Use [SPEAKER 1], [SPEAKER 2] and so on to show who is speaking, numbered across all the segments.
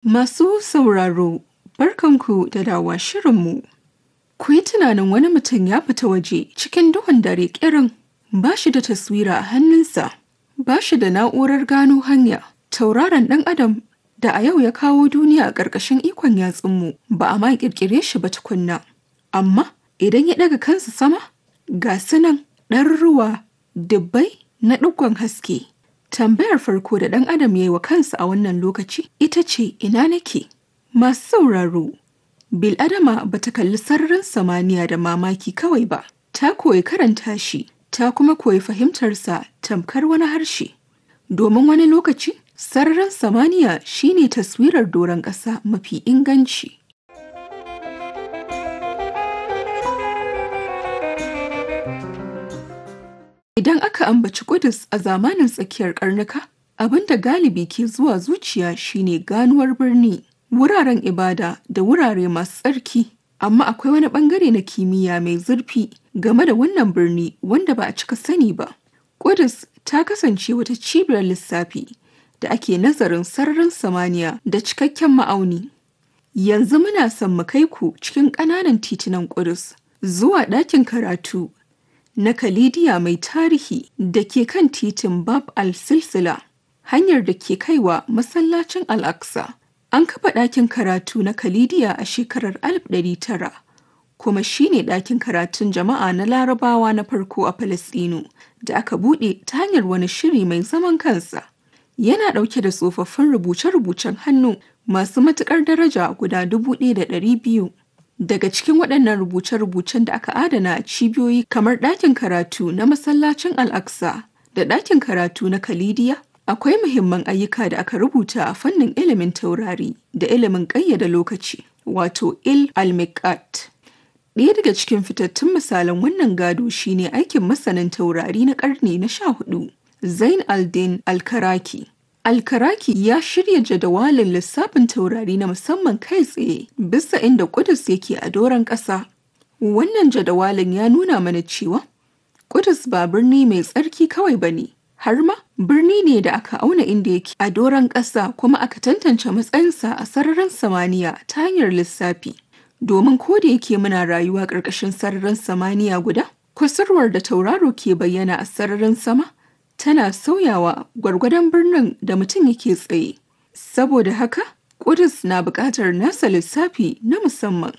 [SPEAKER 1] Masu sauraro, barkanku da dawa shirinmu. Ku yi tunanin wani mutum ya fita waje cikin duhun dare ƙirin ba shi da taswira a hannunsa, ba shi da na'urar gano hanya, tauraron ɗan adam da a yau ya kawo duniya a ƙarƙashin ikon yatsunmu ba a ma ƙirƙire shi ba tukunna. Amma idan ya ɗaga kansa sama, ga sunan ɗaruruwa dubbai na ɗigon haske. Tambayar farko da ɗan adam ya yi wa kansa a wannan lokaci ita ce ina nake? Masu sauraro, Bil'adama ba ta kalli sararin samaniya da mamaki kawai ba, ta koyi karanta shi, ta kuma koyi fahimtarsa tamkar wani harshe. Domin wani lokaci, sararin samaniya shine taswirar doron ƙasa mafi inganci. Idan aka ambaci Kudus a zamanin tsakiyar karnuka, abin da galibi ke zuwa zuciya shine ganuwar birni, wuraren ibada da wurare masu tsarki. Amma akwai wani bangare na kimiyya mai zurfi game da wannan birni wanda ba a cika sani ba. Kudus ta kasance wata cibiyar lissafi da ake nazarin sararin samaniya da cikakken ma'auni. Yanzu muna son mu kai ku cikin ƙananan titunan Kudus zuwa ɗakin karatu na Kalidiya mai tarihi da ke kan titin Bab al-Silsila, hanyar da ke kaiwa masallacin Al-Aqsa. An kafa ɗakin karatu na Kalidiya a shekarar 1900, kuma shi ne ɗakin karatun jama'a na Larabawa na farko a Falasɗinu da aka buɗe ta hanyar wani shiri mai zaman kansa. Yana ɗauke da tsofaffin rubuce-rubucen hannu masu matuƙar daraja guda 1,200. Daga cikin waɗannan rubuce-rubucen da aka adana a cibiyoyi kamar ɗakin karatu na masallacin Al-Aqsa da ɗakin karatu na Kalidiya, akwai muhimman ayyuka da aka rubuta a fannin ilimin taurari da ilimin ƙayyada lokaci, wato il al-miqat. Ɗaya daga cikin fitattun misalan wannan gado shine aikin masanin taurari na ƙarni na sha hudu, Zain al-Din al-Karaki. Alkaraki ya shirya jadawalin lissafin taurari na musamman kai tsaye bisa inda Kudus yake a doron ƙasa. Wannan jadawalin ya nuna mana cewa Kudus ba birni mai tsarki kawai ba ne, har ma birni ne da aka auna inda yake a doron ƙasa kuma aka tantance matsayinsa a sararin samaniya ta hanyar lissafi. Domin ko da yake muna rayuwa ƙarƙashin sararin samaniya guda, kusurwar da tauraro ke bayyana a sararin sama tana sauyawa gwargwadon birnin da mutum yake tsaye. Saboda haka, Kudus na buƙatar nasa lissafi na musamman.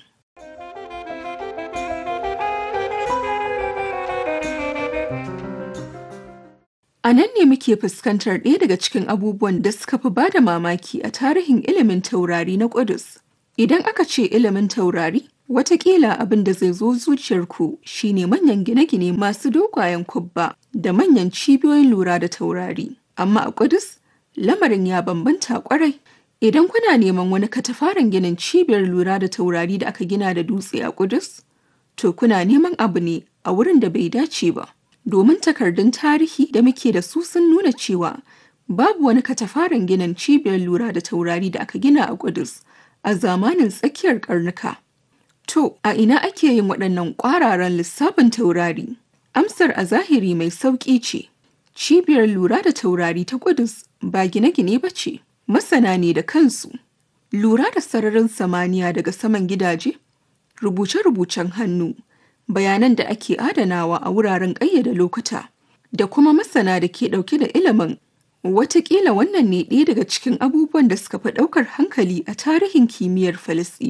[SPEAKER 1] A nan ne muke fuskantar ɗaya daga cikin abubuwan da suka fi ba da mamaki a tarihin ilimin taurari na Kudus. Idan aka ce ilimin taurari, Wataƙila abin da zai zo zuciyarku shine manyan gine-gine masu dogayen kubba da manyan cibiyoyin lura da taurari. Amma a Kudus, lamarin ya bambanta kwarai. Idan kuna neman wani katafaren ginin cibiyar lura da taurari da aka gina da dutse a Kudus, to kuna neman abu ne a wurin da bai dace ba. Domin takardun tarihi da muke da su sun nuna cewa babu wani katafaren ginin cibiyar lura da taurari da aka gina a Kudus a zamanin tsakiyar karnuka. To, a ina ake yin waɗannan ƙwararan lissafin taurari? Amsar a zahiri mai sauƙi ce. Cibiyar lura da taurari ta Kudus ba gine-gine ba ce, masana ne da kansu. Lura da sararin samaniya daga saman gidaje, rubuce-rubucen hannu, bayanan da ake adanawa a wuraren ƙayyada lokuta, da kuma masana da ke ɗauke da ilimin. Wataƙila wannan ne ɗaya daga cikin abubuwan da suka fi ɗaukar hankali a tarihin kimiyyar Falasɗi.